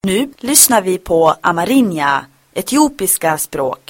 Nu lyssnar vi på amerinja, etiopiska språk.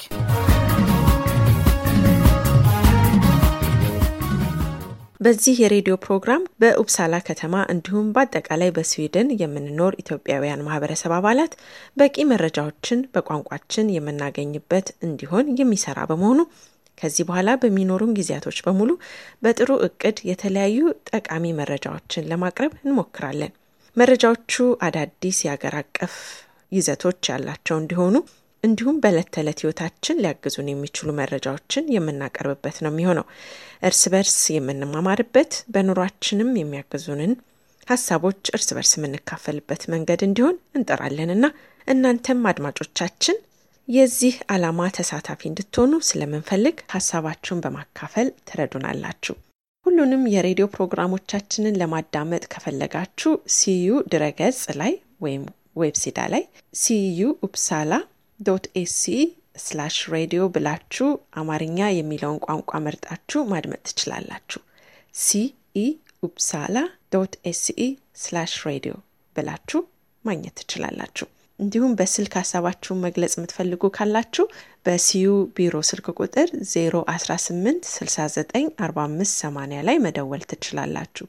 በዚህ የሬዲዮ ፕሮግራም በኡፕሳላ ከተማ እንዲሁም በአጠቃላይ በስዊድን የምንኖር ኢትዮጵያውያን ማህበረሰብ አባላት በቂ መረጃዎችን በቋንቋችን የምናገኝበት እንዲሆን የሚሰራ በመሆኑ ከዚህ በኋላ በሚኖሩን ጊዜያቶች በሙሉ በጥሩ እቅድ የተለያዩ ጠቃሚ መረጃዎችን ለማቅረብ እንሞክራለን። መረጃዎቹ አዳዲስ የአገር አቀፍ ይዘቶች ያላቸው እንዲሆኑ እንዲሁም በዕለት ተዕለት ህይወታችን ሊያግዙን የሚችሉ መረጃዎችን የምናቀርብበት ነው የሚሆነው። እርስ በርስ የምንማማርበት በኑሯችንም የሚያግዙንን ሀሳቦች እርስ በርስ የምንካፈልበት መንገድ እንዲሆን እንጠራለንና እናንተም አድማጮቻችን የዚህ ዓላማ ተሳታፊ እንድትሆኑ ስለምንፈልግ ሀሳባችሁን በማካፈል ትረዱናላችሁ። ሁሉንም የሬዲዮ ፕሮግራሞቻችንን ለማዳመጥ ከፈለጋችሁ ሲዩ ድረገጽ ላይ ወይም ዌብሲዳ ላይ ሲዩ ኡፕሳላ ዶት ኤሲ ስላሽ ሬዲዮ ብላችሁ አማርኛ የሚለውን ቋንቋ መርጣችሁ ማድመጥ ትችላላችሁ። ሲኢ ኡፕሳላ ዶት ኤሲኢ ስላሽ ሬዲዮ ብላችሁ ማግኘት ትችላላችሁ። እንዲሁም በስልክ ሀሳባችሁን መግለጽ የምትፈልጉ ካላችሁ በሲዩ ቢሮ ስልክ ቁጥር 018 69 45 80 ላይ መደወል ትችላላችሁ።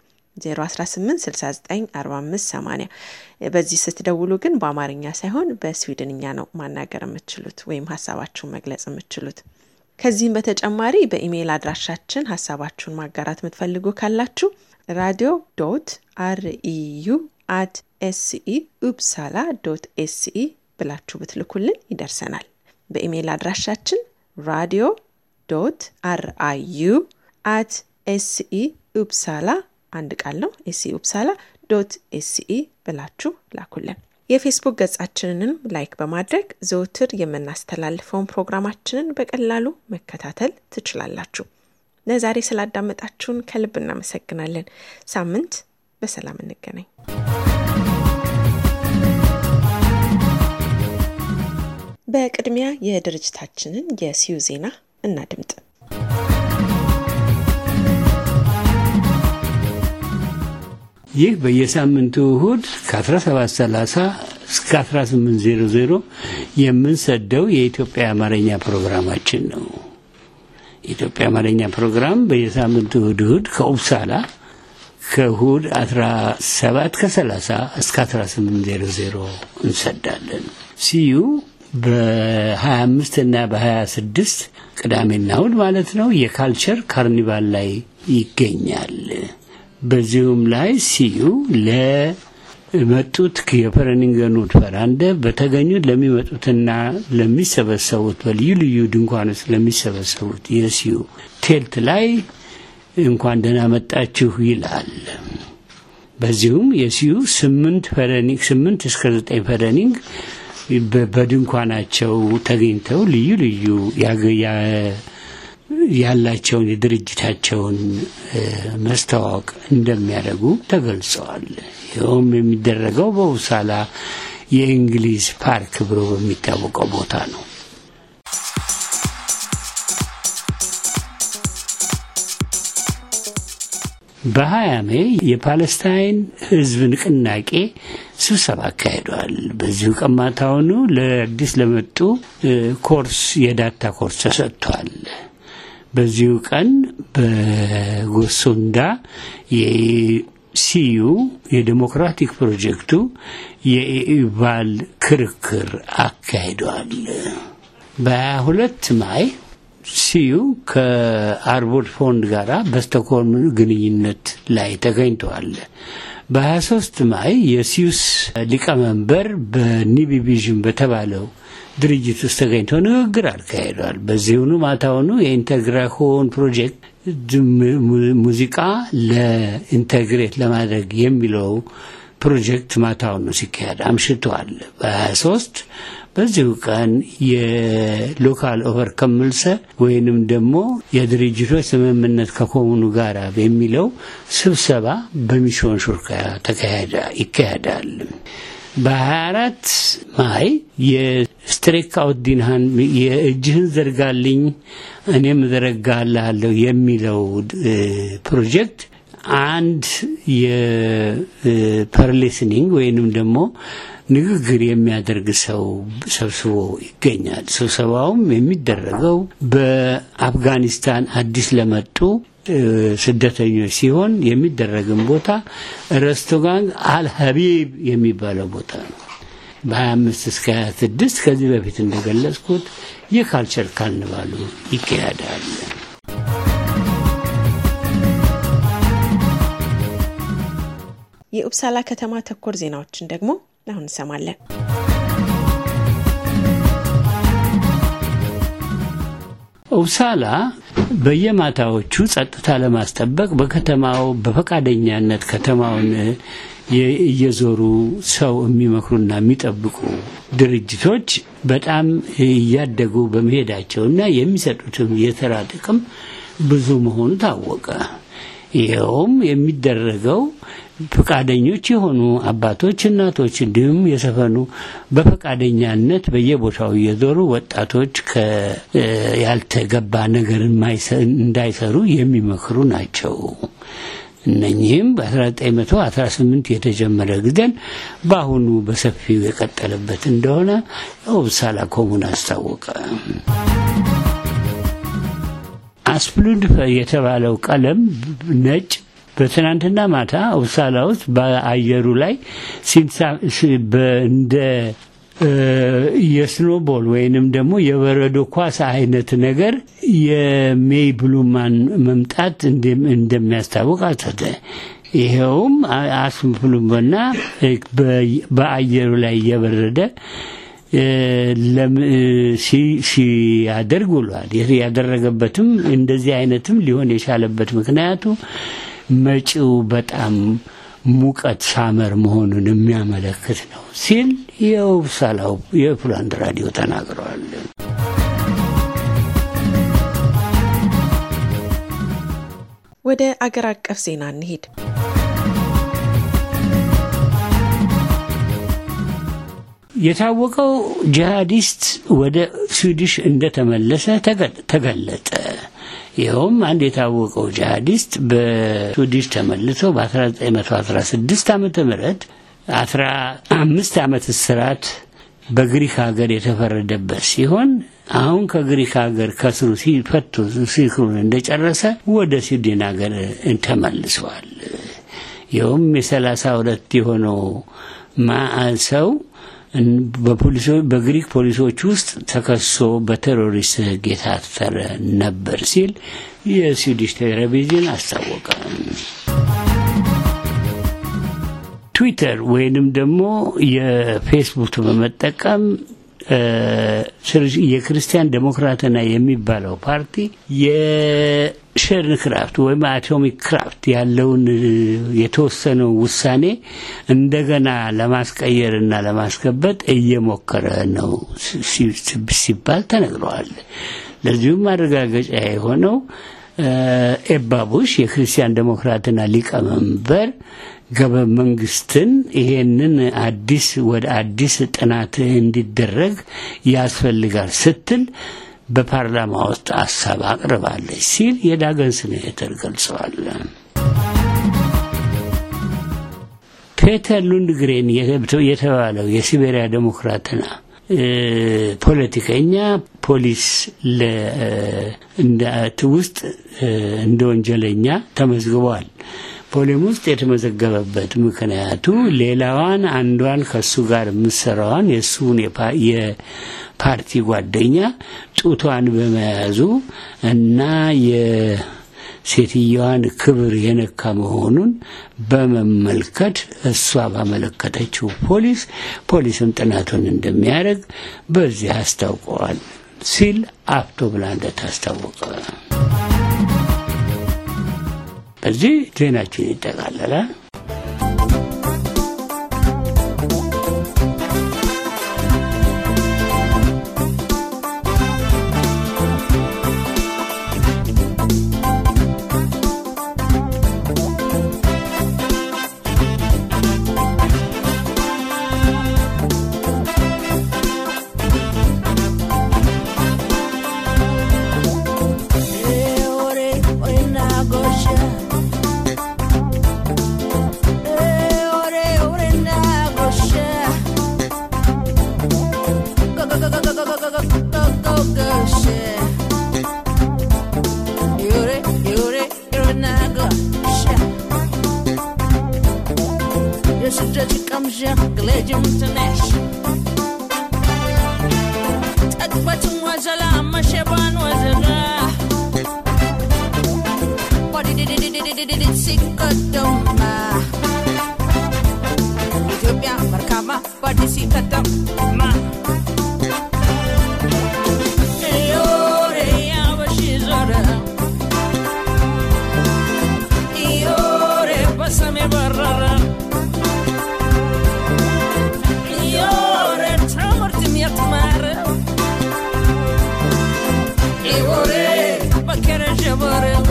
018694580 በዚህ ስትደውሉ ግን በአማርኛ ሳይሆን በስዊድንኛ ነው ማናገር የምትችሉት ወይም ሀሳባችሁን መግለጽ የምትችሉት። ከዚህም በተጨማሪ በኢሜይል አድራሻችን ሀሳባችሁን ማጋራት የምትፈልጉ ካላችሁ ራዲዮ ዶት አርኢዩ አት ኤስኢ ኡፕሳላ ዶት ኤስኢ ብላችሁ ብትልኩልን ይደርሰናል። በኢሜይል አድራሻችን ራዲዮ ዶት አርአዩ አት ኤስኢ ኡፕሳላ አንድ ቃል ነው። ኤስኢ ኡፕሳላ ዶት ኤስኢ ብላችሁ ላኩልን። የፌስቡክ ገጻችንንም ላይክ በማድረግ ዘውትር የምናስተላልፈውን ፕሮግራማችንን በቀላሉ መከታተል ትችላላችሁ። ለዛሬ ስላዳመጣችሁን ከልብ እናመሰግናለን። ሳምንት በሰላም እንገናኝ። በቅድሚያ የድርጅታችንን የሲዩ ዜና እናድምጥ። ይህ በየሳምንቱ እሁድ ከ1730 እስከ 1800 የምንሰደው የኢትዮጵያ አማርኛ ፕሮግራማችን ነው። የኢትዮጵያ አማርኛ ፕሮግራም በየሳምንቱ እሁድ እሁድ ከኡፕሳላ ከእሁድ 17 ከ30 እስከ 1800 እንሰዳለን። ሲዩ በ25 እና በ26 ቅዳሜና እሁድ ማለት ነው የካልቸር ካርኒቫል ላይ ይገኛል። በዚሁም ላይ ሲዩ ለመጡት የፈረኒንገኑት ፈራንደ በተገኙት ለሚመጡትና ለሚሰበሰቡት በልዩ ልዩ ድንኳን ውስጥ ለሚሰበሰቡት የሲዩ ቴልት ላይ እንኳን ደህና መጣችሁ ይላል። በዚሁም የሲዩ ስምንት ፈረኒንግ ስምንት እስከ ዘጠኝ ፈረኒንግ በድንኳናቸው ተገኝተው ልዩ ልዩ ያላቸውን የድርጅታቸውን መስተዋወቅ እንደሚያደርጉ ተገልጸዋል። ይኸውም የሚደረገው በውሳላ የእንግሊዝ ፓርክ ብሎ በሚታወቀው ቦታ ነው። በሀያ ሜይ የፓለስታይን ሕዝብ ንቅናቄ ስብሰባ አካሂደዋል። በዚሁ ቀማታውኑ ለአዲስ ለመጡ ኮርስ የዳታ ኮርስ ተሰጥቷል። በዚሁ ቀን በጎሶንዳ የሲዩ የዴሞክራቲክ ፕሮጀክቱ የኢቫል ክርክር አካሂደዋል። በሀያ ሁለት ማይ ሲዩ ከአርቦድ ፎንድ ጋር በስቶክሆልም ግንኙነት ላይ ተገኝተዋል። በ23 ማይ የሲዩስ ሊቀመንበር በኒቢቪዥን በተባለው ድርጅት ውስጥ ተገኝተው ንግግር አካሂደዋል። በዚሁኑ ማታውኑ የኢንተግራሆን ፕሮጀክት ሙዚቃ ለኢንተግሬት ለማድረግ የሚለው ፕሮጀክት ማታውኑ ሲካሄድ አምሽተዋል። በ23 በዚሁ ቀን የሎካል ኦቨር ከምልሰ ወይንም ደግሞ የድርጅቶች ስምምነት ከኮሙኑ ጋር የሚለው ስብሰባ በሚሽን ሹርካ ይካሄዳል። በ24 ማይ የስትሬክ አውት ዲንሃን የእጅህን ዘርጋልኝ እኔም እዘረጋልሃለሁ የሚለው ፕሮጀክት አንድ የፐርሊስኒንግ ወይንም ደግሞ ንግግር የሚያደርግ ሰው ሰብስቦ ይገኛል። ስብሰባውም የሚደረገው በአፍጋኒስታን አዲስ ለመጡ ስደተኞች ሲሆን የሚደረግን ቦታ ረስቶጋን አልሀቢብ የሚባለው ቦታ ነው። በ25 እስከ 26 ከዚህ በፊት እንደገለጽኩት የካልቸር ካርኒቫሉ ይካሄዳል። የኡፕሳላ ከተማ ተኮር ዜናዎችን ደግሞ አሁን እንሰማለን። ኡፕሳላ በየማታዎቹ ጸጥታ ለማስጠበቅ በከተማው በፈቃደኛነት ከተማውን እየዞሩ ሰው የሚመክሩና የሚጠብቁ ድርጅቶች በጣም እያደጉ በመሄዳቸውና የሚሰጡትም የተራ ጥቅም ብዙ መሆኑ ታወቀ። ይኸውም የሚደረገው ፈቃደኞች የሆኑ አባቶች፣ እናቶች እንዲሁም የሰፈኑ በፈቃደኛነት በየቦታው እየዞሩ ወጣቶች ያልተገባ ነገር እንዳይሰሩ የሚመክሩ ናቸው። እነኚህም በ1918 የተጀመረ ጊዜን በአሁኑ በሰፊው የቀጠለበት እንደሆነ ኡፕሳላ ኮሙን አስታወቀ። አስፕሉድ የተባለው ቀለም ነጭ በትናንትና ማታ ኡፕሳላ ውስጥ በአየሩ ላይ እንደ የስኖቦል ወይንም ደግሞ የበረዶ ኳስ አይነት ነገር የሜይ ብሉማን መምጣት እንደሚያስታውቅ አተተ። ይኸውም አስፕሉምና በአየሩ ላይ እየበረደ ሲያደርግ ውሏል። ያደረገበትም እንደዚህ አይነትም ሊሆን የቻለበት ምክንያቱ መጪው በጣም ሙቀት ሳመር መሆኑን የሚያመለክት ነው ሲል የኡፕሳላው የፑላንድ ራዲዮ ተናግረዋል። ወደ አገር አቀፍ ዜና እንሂድ። የታወቀው ጂሃዲስት ወደ ስዊድሽ እንደተመለሰ ተገለጠ። ይኸውም አንድ የታወቀው ጂሃዲስት በስዊድሽ ተመልሶ በ1916 ዓመተ ምህረት 15 ዓመት እስራት በግሪክ ሀገር የተፈረደበት ሲሆን አሁን ከግሪክ ሀገር ከስሩ ሲፈቱ ሲክሩን እንደጨረሰ ወደ ስዊድን ሀገር ተመልሰዋል። ይኸውም የሰላሳ ሁለት የሆነው ሰው በግሪክ ፖሊሶች ውስጥ ተከሶ በቴሮሪስት ሕግ የታሰረ ነበር ሲል የስዊዲሽ ቴሌቪዥን አስታወቀ። ትዊተር ወይንም ደግሞ የፌስቡክ በመጠቀም የክርስቲያን ዴሞክራትና የሚባለው ፓርቲ የሸርን ክራፍት ወይም አቶሚክ ክራፍት ያለውን የተወሰነው ውሳኔ እንደገና ለማስቀየርና ለማስገበጥ እየሞከረ ነው ሲባል ተነግረዋል። ለዚሁም ማረጋገጫ የሆነው ኤባ ቡሽ የክርስቲያን ዴሞክራትና ሊቀመንበር ገበ መንግስትን ይሄንን አዲስ ወደ አዲስ ጥናት እንዲደረግ ያስፈልጋል ስትል በፓርላማ ውስጥ ሀሳብ አቅርባለች ሲል የዳገን ስኔተር ገልጸዋል። ፔተር ሉንድግሬን የተባለው የሲቤሪያ ዴሞክራትና ፖለቲከኛ ፖሊስ ውስጥ እንደ ወንጀለኛ ተመዝግበዋል። ፖሊም ውስጥ የተመዘገበበት ምክንያቱ ሌላዋን አንዷን ከሱ ጋር የምትሰራዋን የእሱን የፓርቲ ጓደኛ ጡቷን በመያዙ እና የሴትየዋን ክብር የነካ መሆኑን በመመልከት እሷ ባመለከተችው ፖሊስ ፖሊስም ጥናቱን እንደሚያደርግ በዚህ አስታውቀዋል ሲል አፍቶ ብላንደት አስታወቀ። በዚህ ዜናችን ይጠቃለላል። የስደት ቀምዣ ግሌጅም ትነሽ ጠግበትን ወዘላ መሸባን ወዘላ ሲቀደማ ኢትዮጵያ መርካማ በአዲስ ከተማ ዮሬ ያበሽ ዞረ ዮሬ በሰሜ በረረ ዮሬ ትምህርትም የተማረ ዮሬ በከረ ጀበሬው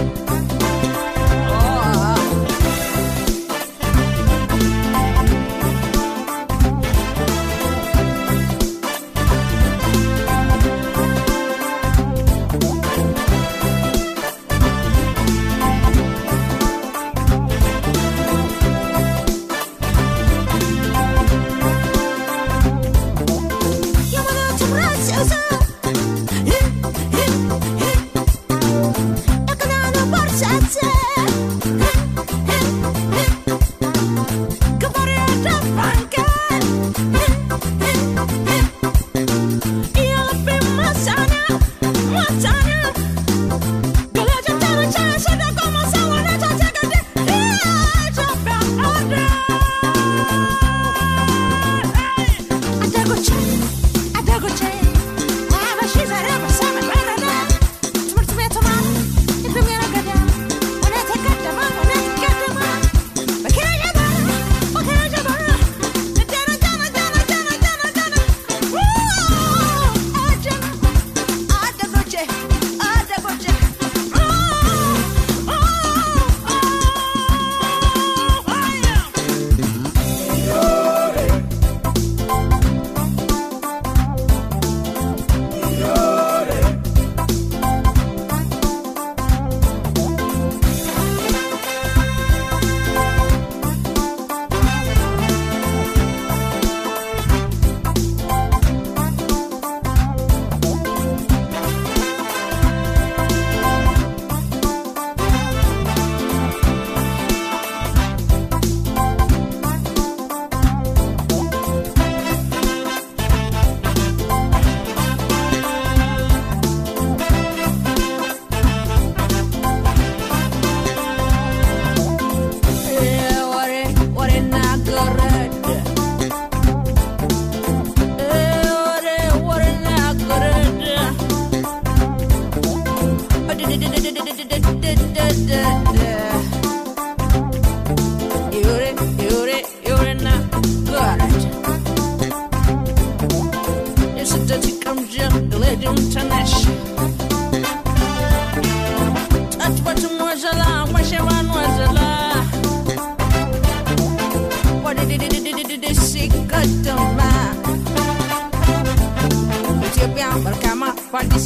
ኢትዮጵያ መልካማ በአዲስ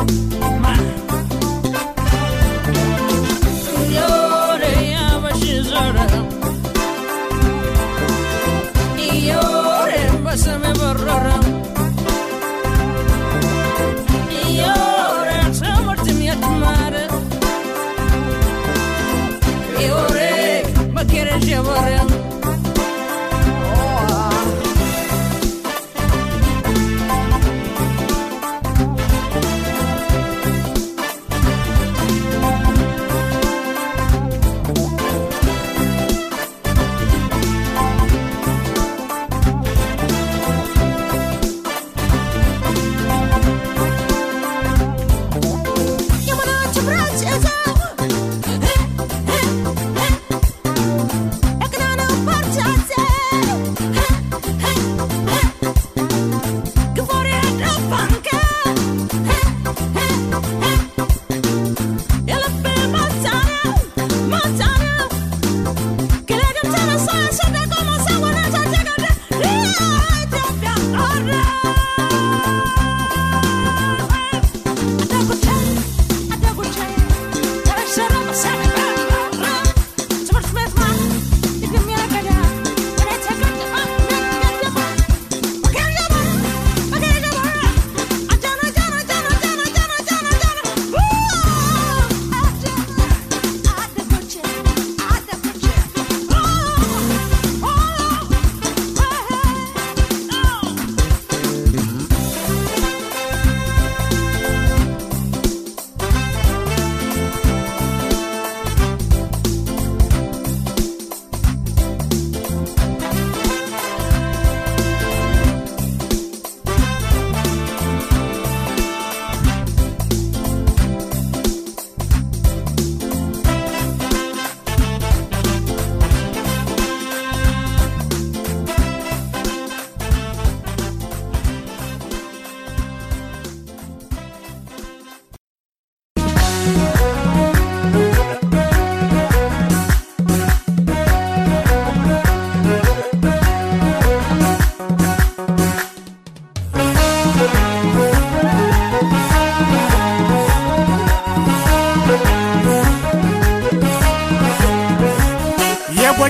ከተማ ዮሬ ያበሽ ዞረ ዮሬ በሰሜ በረረ ዮሬ ትምህርትም የተማረ ዮሬ መከረ ጀበረ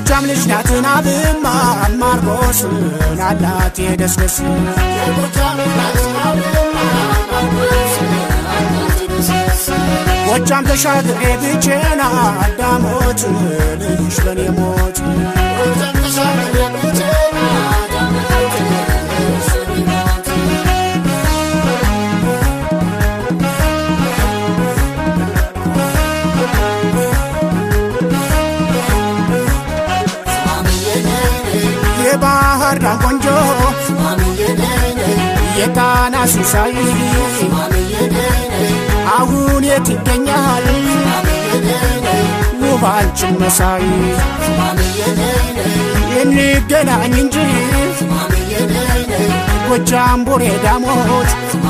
የጎጃም ልጅ ናትን አብማ ማርቆስ ናላት የደስደስ ጎጃም ተሻግሬ ብቼና አዳሞት ልጅ በኔ ሞት የባህር ዳር ቆንጆ የጣና ሲሳይ አሁን የት ይገኛል ውባችን መሳይ እንገናኝ እንጂ ጎጃም ቡሬ ዳሞት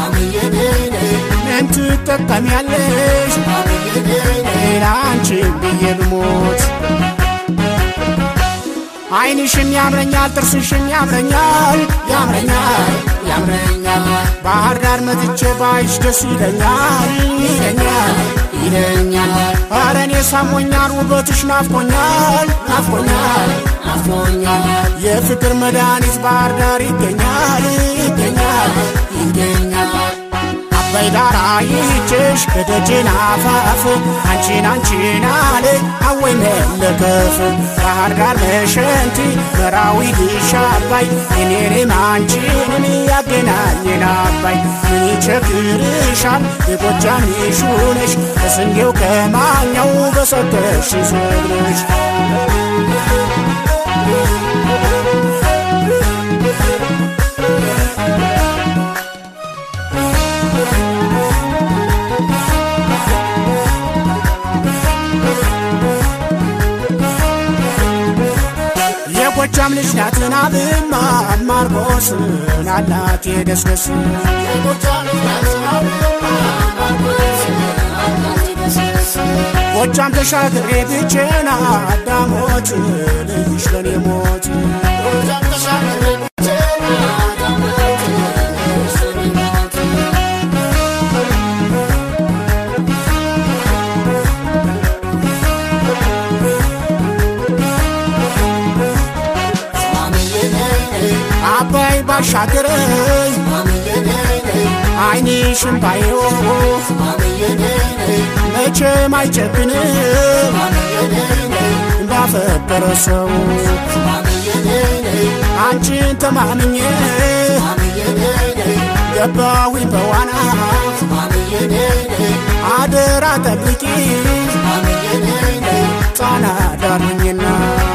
ምን ትጠቀሚያለሽ አንቺ ብዬ ብሞት አይንሽም ያምረኛል ጥርስሽም ያምረኛል ያምረኛል ያምረኛል ባህር ዳር መጥቼ ባይሽ ደስ ይለኛል ይለኛል ይለኛል ኧረ እኔ ሳሞኛል ውበትሽ ናፍቆኛል ናፍቆኛል ናፍቆኛል የፍቅር መድኃኒት ባህር ዳር ይገኛል ይገኛል ይገኛል አባይ ዳር አይቼሽ ከደጅን አፋፍ አንቺን አንቺን አለ አወይ መለከፍ ባህር ዳር መሸንቲ መራዊ ግሻ አባይ እኔንም አንቺንም ያገናኘን አባይ ምን ይቸግርሻል የጎጃም ይሹነሽ ከስንዴው ከማኛው በሰጠሽ ሰብነሽ የጎጃም ልጅ ናትን አብማ ማርቆስ ናላት የደስደስ ጎጃም ተሻግሬ ብቼና አዳሞት ልጅሽ ለኔ ሞት አባይ ባሻገረኝ አይንሽን ባየው መቼም አይጨክንም እንዳፈቀረ ሰው አንቺን ተማምኜ ገባዊ በዋና አደራ ጠብቂ ጣና ዳርኝና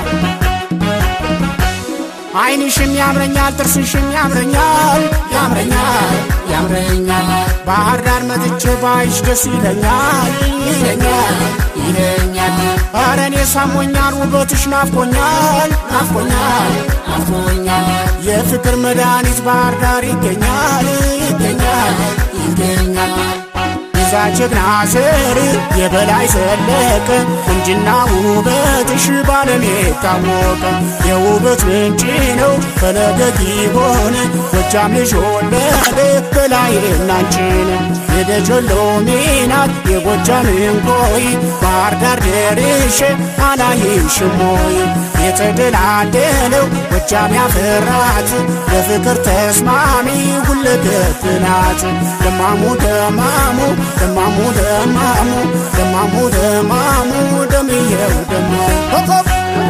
አይንሽም ያምረኛል ጥርስሽም ያምረኛል ያምረኛል ያምረኛል ባህር ዳር መጥቼ ባይሽ ደስ ይለኛል ይለኛል ይለኛል ኧረ እኔ ሳሞኛል ውበትሽ ናፍቆኛል ናፍቆኛል ናፍቆኛል የፍቅር መድኃኒት ባህር ዳር ይገኛል ይገኛል ይገኛል የዛ ጀግና ዘር የበላይ ዘለቀ ቁንጅና ውበትሽ ባለም የታወቀ የውበት ምንጭ ነው ፈለገ ሆነ ጎጃም ልጅ ወለደ በላይ እናንቺን የደጀሎ ሚናት የጎጃም እንቆይ ባህር ዳር ደርሼ አላይሽም ወይ የተደላደለው ጎጃም ያፈራት ለፍቅር ተስማሚ ሁለገብ ናት ደማሙ ደማሙ ደማሙ ደማሙ ደማሙ ደማሙ ደምየው ደማሙ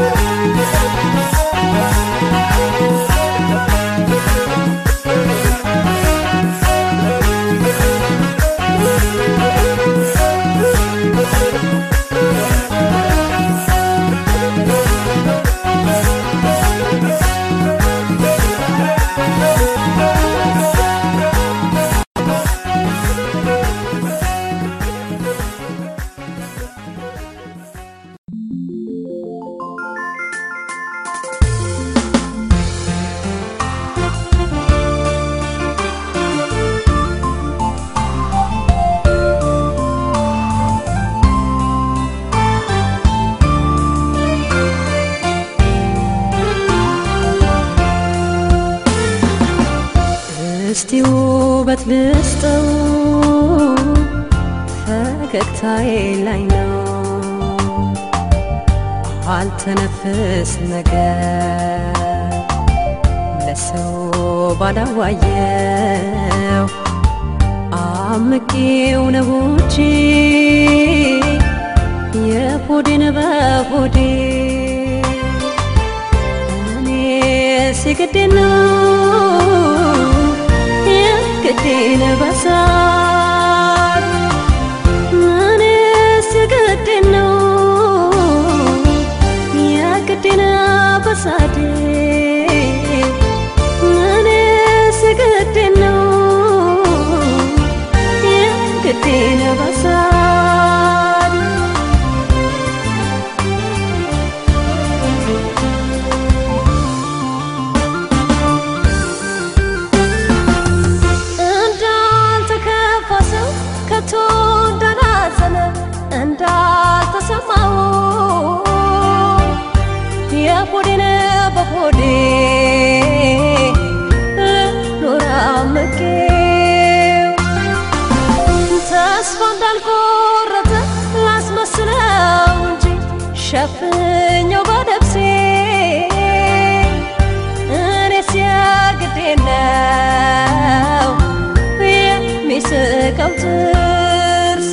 እስቲ ውበት ልስጠው ፈገግታዬ ላይ ነው አልተነፍስ ነገር ለሰው ባላዋየው አምቄው ነው እንጂ የሆዴን በሆዴ እኔ ሲግዴ ነው የግዴን በሳል እኔ ሲግዴ ነው የግዴን በሳዴ እኔ ሲግዴ ነው የግዴን በሳል እንዳልተከፋ ሰው ከቶ እንዳላዘነ እንዳልተሰማው የሆዴን በሆዴ ኖራ መቄው ተስፋ እንዳልቆረጠ ላስመስለው እንጂ ሸፍኘው በነፍሴ እኔስ የግዴ ነው የሚስቀው ጥርሴ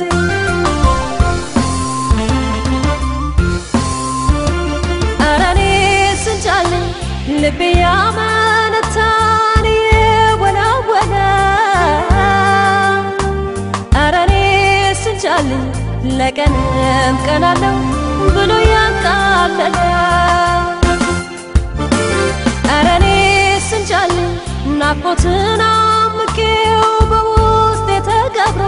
ኧረ እኔስ እንጃልኝ ልቤ ያመነታን የወላወለ ኧረ እኔስ እንጃልኝ ለቀንም ቀናለው ብሎ ያቃለለ ኧረ እኔስ እንጃልኝ ናፍቆትን አምቄው በውስጤ ተቀብሮ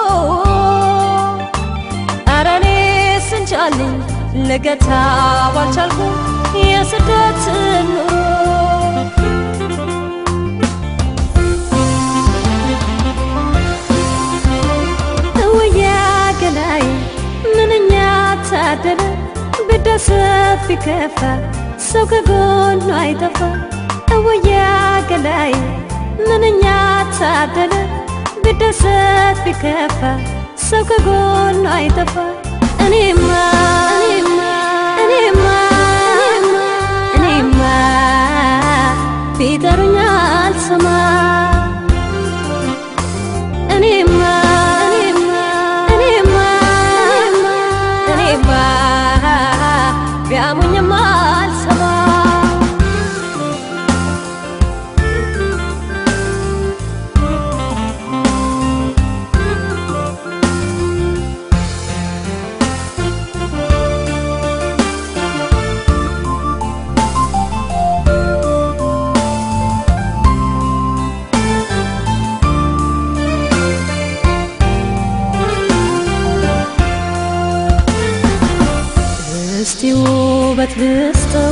ኧረ እኔስ እንጃልኝ ልገታው አልቻልኩም የስደትን ኑሮ እውያ ገላይ ምንኛ ታደለ ብደሰት ቢከፋ ሰው ከጎኑ አይጠፋ እውያ ገላይ ምንኛ ታደለ ብደሰት ቢከፋ ሰው ከጎኑ አይጠፋ እኔማ እኔማ እኔማ እኔማ ቢጠሩኝ አልሰማ እኔማ እኔማ እኔማ እኔማ ቢያሙኝም አልሰማ እስቲ ውበት ልስጠው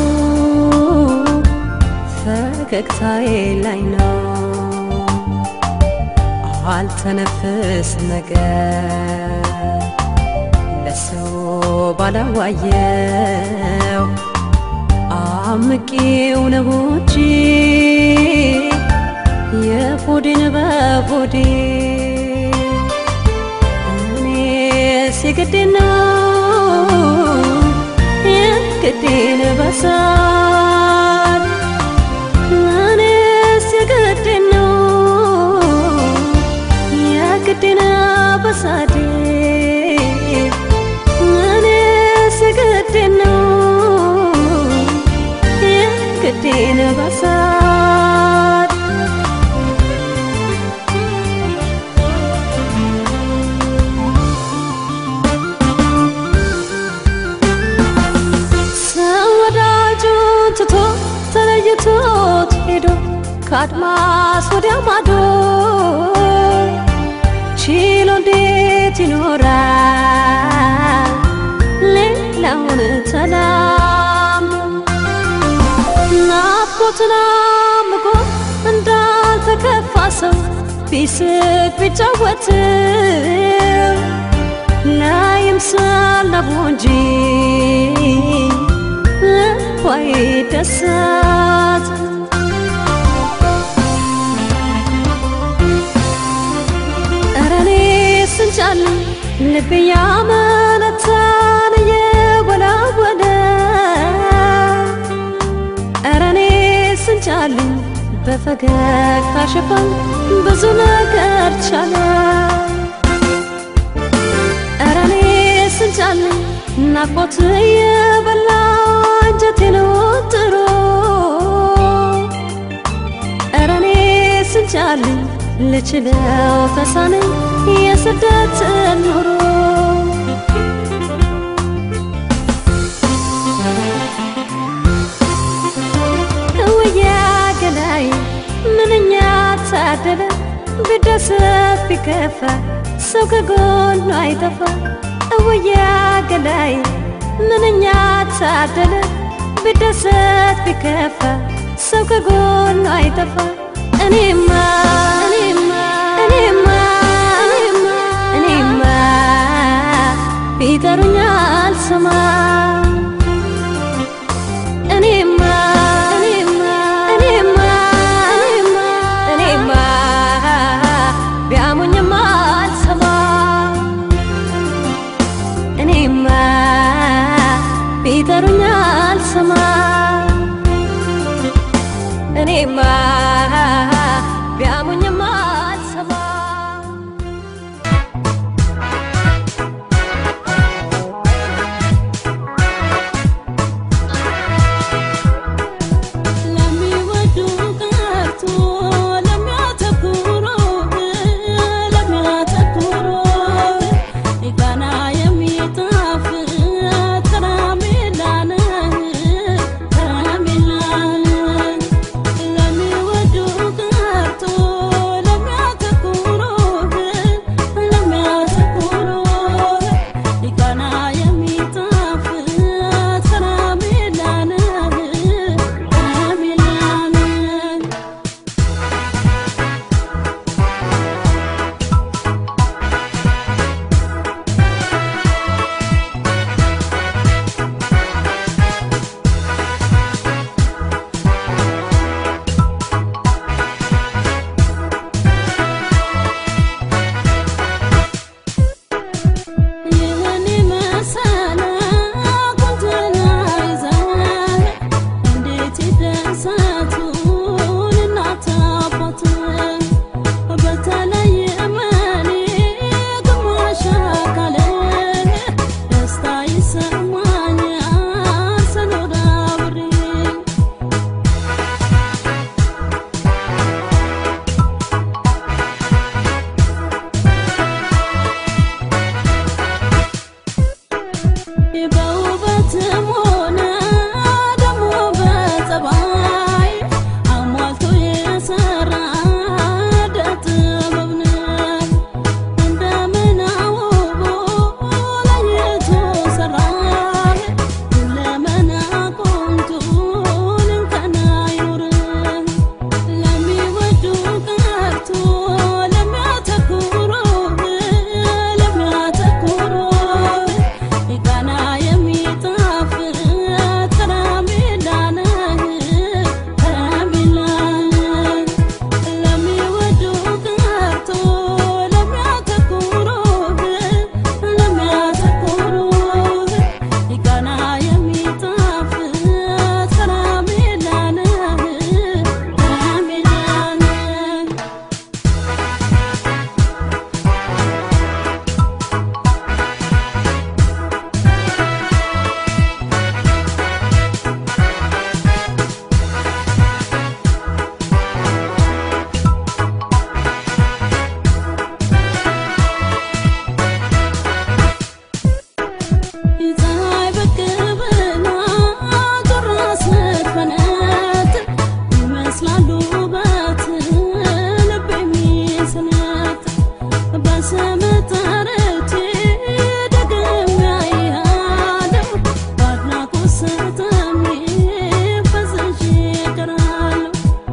ፈገግታዬ ላይ ነው አልተነፍስ ነገር ለሰው ባላዋየው አምቄው ነው እንጂ የሆዴን በሆዴ እኔ ሲግዴ ነው የግዴን በሳል እኔስ የግዴ ነው የግዴን በሳዴ እኔስ የግዴ ነው የግዴን በሳል ሰው ወዳጁን ትቶ ተለይቶት ሄዶ ከአድማስ ወዲያ ማዶ ችሎ እንዴት ይኖራል ሌላውን ተላምዶ ናፍቆትን አምቆ እንዳልተከፋ ሰው ቢስቅ ቢጫወትም ላይምሰል ነቡ እንጂ ልቧ ደሳት ኧረ እኔስ እንጃልኝ ልቤ ያመነታን እየወላወለ ስንቻልኝ በፈገግታ ሽፋን ብዙ ነገር ቻለ ኧረ እኔ ስንቻልኝ ናፍቆት የበላ አንጀቴን ወጥሮ ኧረ እኔ ስንቻልኝ ልችለው ተሳነኝ የስደት ኑሮ እውያ ገላይ ምንኛ ታደለ ቢደሰት ቢከፋ ሰው ከጎኑ አይጠፋ እውያ ገላይ ምንኛ ታደለ ቢደሰት ቢከፋ ሰው ከጎኑ አይጠፋ እኔማ እኔማ እኔማ እኔማ እኔማ ቢጠሩኝ አልሰማ እኔማ እኔማ እኔማ እኔማ እኔማ ቢያሙኝም አልሰማ እኔማ ቢጠሩኝ አልሰማ እኔማ ቢያሙኝም አልሰማ ለሚወዱ ቀርቶ ለሚያተኩሩ ለሚያተኩሩ ቃና የሚጣፍጥ ከረሜላ ነህ ከረሜላ ለሚወዱ ቀርቶ ለሚያተኩሩ ለሚያተኩሩ ቃና የሚጣፍጥ ከረሜላ ነህ ከረሜላ ነህ ይህን መሰለ ቁንጅና ይዘህ እንዴት ይደሰቱን እናት አባት በተለይ እመኔ ግማሽ አካሌ ደስታ ይሰማኛል ስኖር አብሬ በውበትም ሆነ ደግሞ በጸባይ አሟልቶ የሰራ ጥበብ ነው። እንደምን አውቦ ለይቶ ሰራ ሁለመና ቆንጆን እንከን አይኖርም። ለሚወዱ ቀርቶ ለሚያተኩሩ ለሚያተኩሩ ቃና የሚጣፍጥ ከረሜላ ነህ ከረሜላ ነህ ለሚወዱ ቀርቶ ለሚያተኩሩ ለሚያተኩሩ ቃና የሚጣፍጥ ከረሜላ ነህ ከረሜላ ነህ የፀሐይ ብቅ ብላ ዞራ ስትፈነጥ ይመስላሉ ውበት ልብ የሚስነት በስም ጠርቼ ደግሜ አያለሁ በአድናቆት ስትሜ ፈዝዤ እቀራለሁ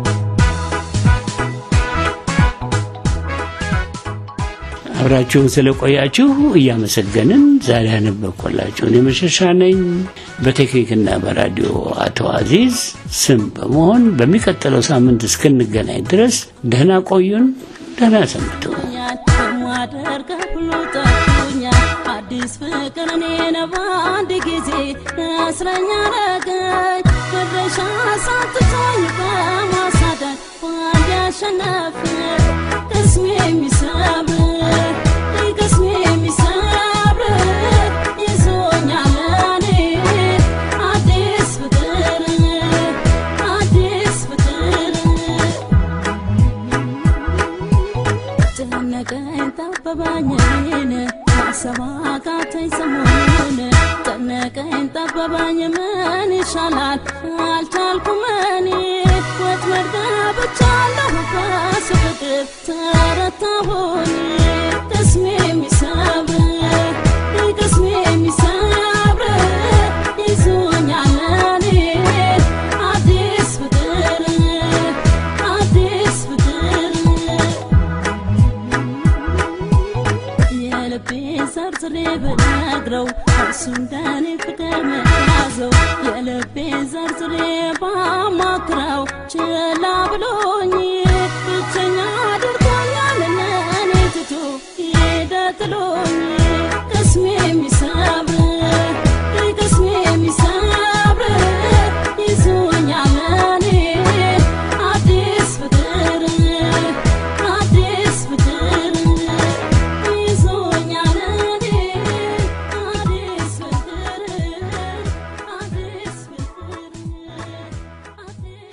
አብራችሁን ስለቆያችሁ እያመሰገንን ዛሬ ያነበብኩላችሁ እኔ መሸሻ ነኝ። በቴክኒክና በራዲዮ አቶ አዚዝ ስም በመሆን በሚቀጥለው ሳምንት እስክንገናኝ ድረስ ደህና ቆዩን፣ ደህና ሰንብቱ። ማደርገው ሁሉ ጠፍቶኛል። አዲስ ፍቅር እኔን በአንድ ጊዜ እስረኛ አረገኝ። ወደሽ አሳትቶኝ በማሳደድ ባል ያሸነፍ ቅስሜ የሚሰብር ቅስሜ የሚሰብር ይዞኛል እኔ አዲስ ፍቅር አዲስ ፍቅር ጨነቀኝ ጠበባኝ እኔን ማሰብ አቃተኝ ሰሞኑን ጨነቀኝ ጠበባኝ ምን ይሻላል አልቻልኩም እኔ ወጥመድ ገብቻለሁ በሱ ፍቅር ተረታሁኝ ቅስሜ የሚሰብር ቅስሜ የሚሰብር ይዞኛል እኔ አዲስ ፍቅር አዲስ ፍቅር የልቤን ዘርዝሬ ብነግረው እርሱ እንደኔ ፍቅር መያዘው የልቤን ዘርዝሬ ባማክረው ችላ ብሎኝ